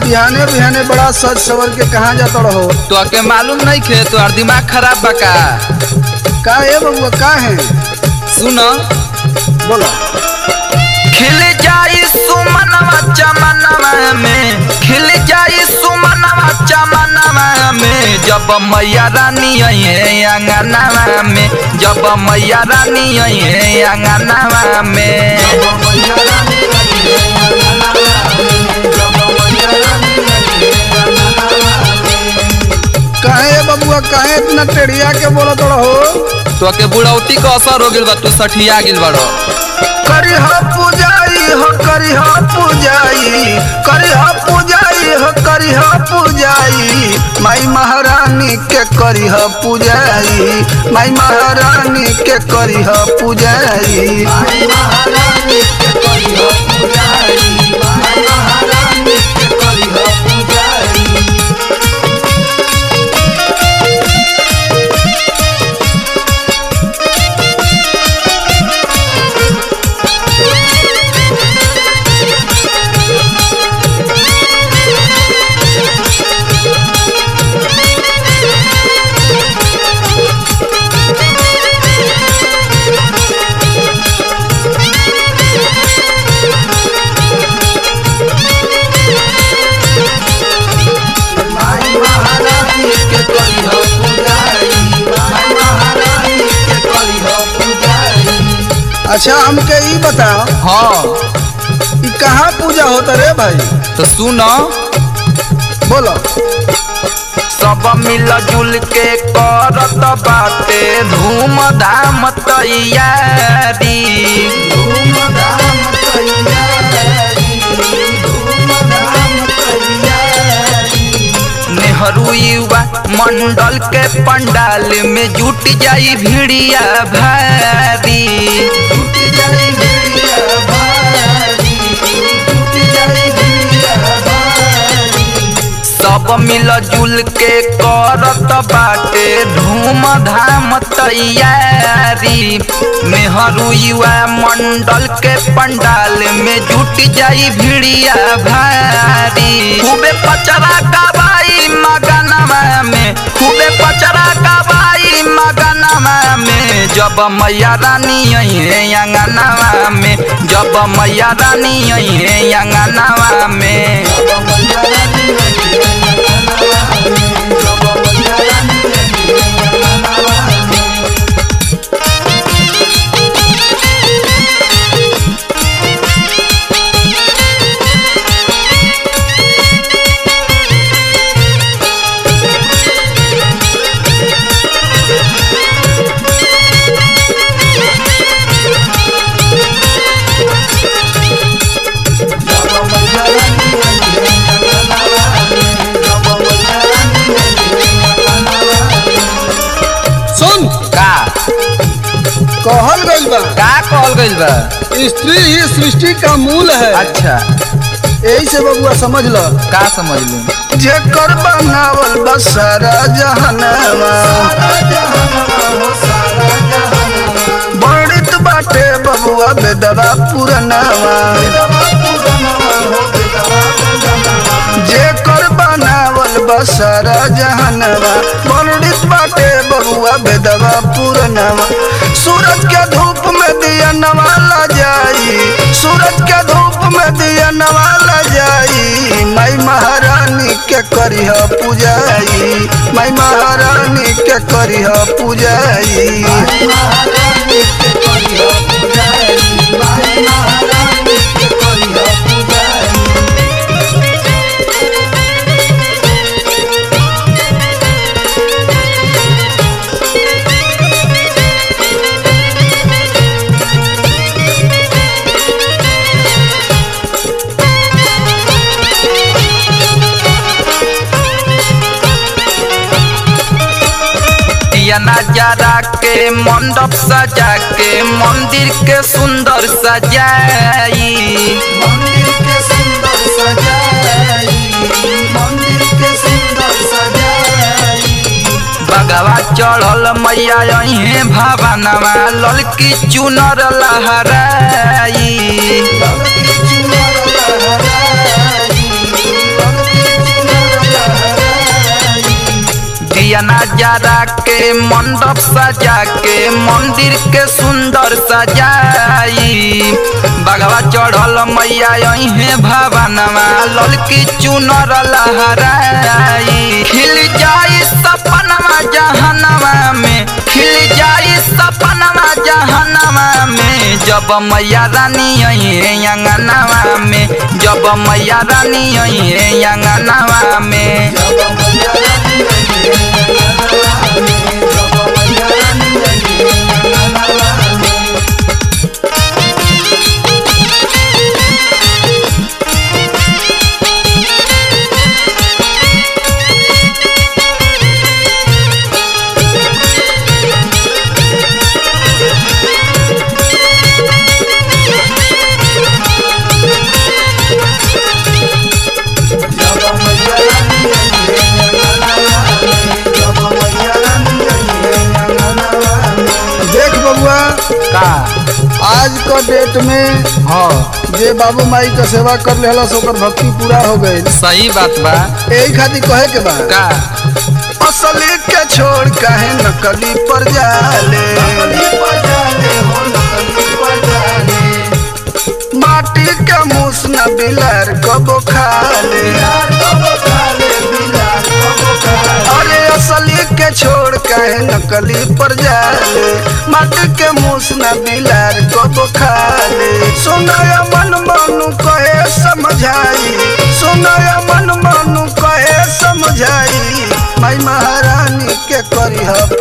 बिहाने बिहाने बड़ा सज सवर के कहाँ जाता रहो तो के मालूम नहीं खे तोहर दिमाग खराब बा का का है बबुआ का है सुन बोलो खिल जाई सुमनवा चमनवा में खिल जाई सुमनवा चमनवा में जब मैया रानी अइहे अंगनवा में जब मैया रानी अइहे अंगनवा में काहे बबुआ काहे इतना टेढ़िया के बोलो तो रहो तो के बुढ़ौती का असर हो गेल बा तू सठिया गेल बाड़ो करिह पूजाई हो करिह पूजाई करिह पूजाई हो करिह पूजाई माई महारानी के करिह पूजाई माई महारानी के करिह पूजाई अच्छा हमके ई बताओ हाँ ई कहाँ पूजा होता रे भाई तो सुन बोलो सब मिल जुल के करत बाटे धूम धाम तैयारी नेहरू युवा मंडल के पंडाल में जुट जाई भिड़िया भारी सब मिल जुल के करत बाटे धूम धाम तैयारी नेहरू युवा मंडल के पंडाल में जुट जाई भिड़िया भारी खूबे पचरा गवाई मगनवा में खूबे पचरा गवाई मगनवा में जब मैया रानी अइहे अंगनवा में जब मैया रानी अइहे अंगनवा में सुन का कहल गइल बा का कहल गइल बा स्त्री ही सृष्टि का मूल है अच्छा यही से बबुआ समझ लो का समझ लू जेकर बनावल बा सारा जहनवा बड़ित बाटे बबुआ बेदवा पुरनवा जेकर बनावल बा सारा जहनवा बड़ित बाटे बबुआ बेदवा पुरनवा सूरज के धूप में दिया नवाला जाई सूरज के धूप में दिया नवाला जाई माई महारानी के करिह पूजाई माई महारानी के करिह पूजाई दिया नजारा के मंडप सजा के मंदिर के सुंदर सजाई मंदिर के सुंदर सजाई मंदिर के सुंदर सजाई बगवा चढ़ल मैया अहे भवनवा ललकी चुनर लहराई ललकी चुनर लहराई ललकी जरा के मंडप सजा के मंदिर के सुंदर सजाई बगवा चढ़ल मैया अहे भवनवा ललकी चुनर लहराई खिल जाई सपनवा जहनवा में खिल जाई सपनवा जहनवा में जब मैया रानी अहे अंगनवा में जब मैया रानी अहे अंगनवा में देख बबुआ का आज का डेट में हाँ जे बाबू माई का सेवा कर लेहला ओकर भक्ति पूरा हो गई सही बात बा यही खातिर कहे के बा का असली के छोड़ काहे नकली पर जाले माटी के मूस न बिलार कबो खाले अरे असली के छोड़ काहे नकली पर जाले माटी के मूस न बिलार कबो खाले सुनाया मन मनु कहे समझाई सुनाया मन मनु कहे समझाई माई महारानी के करी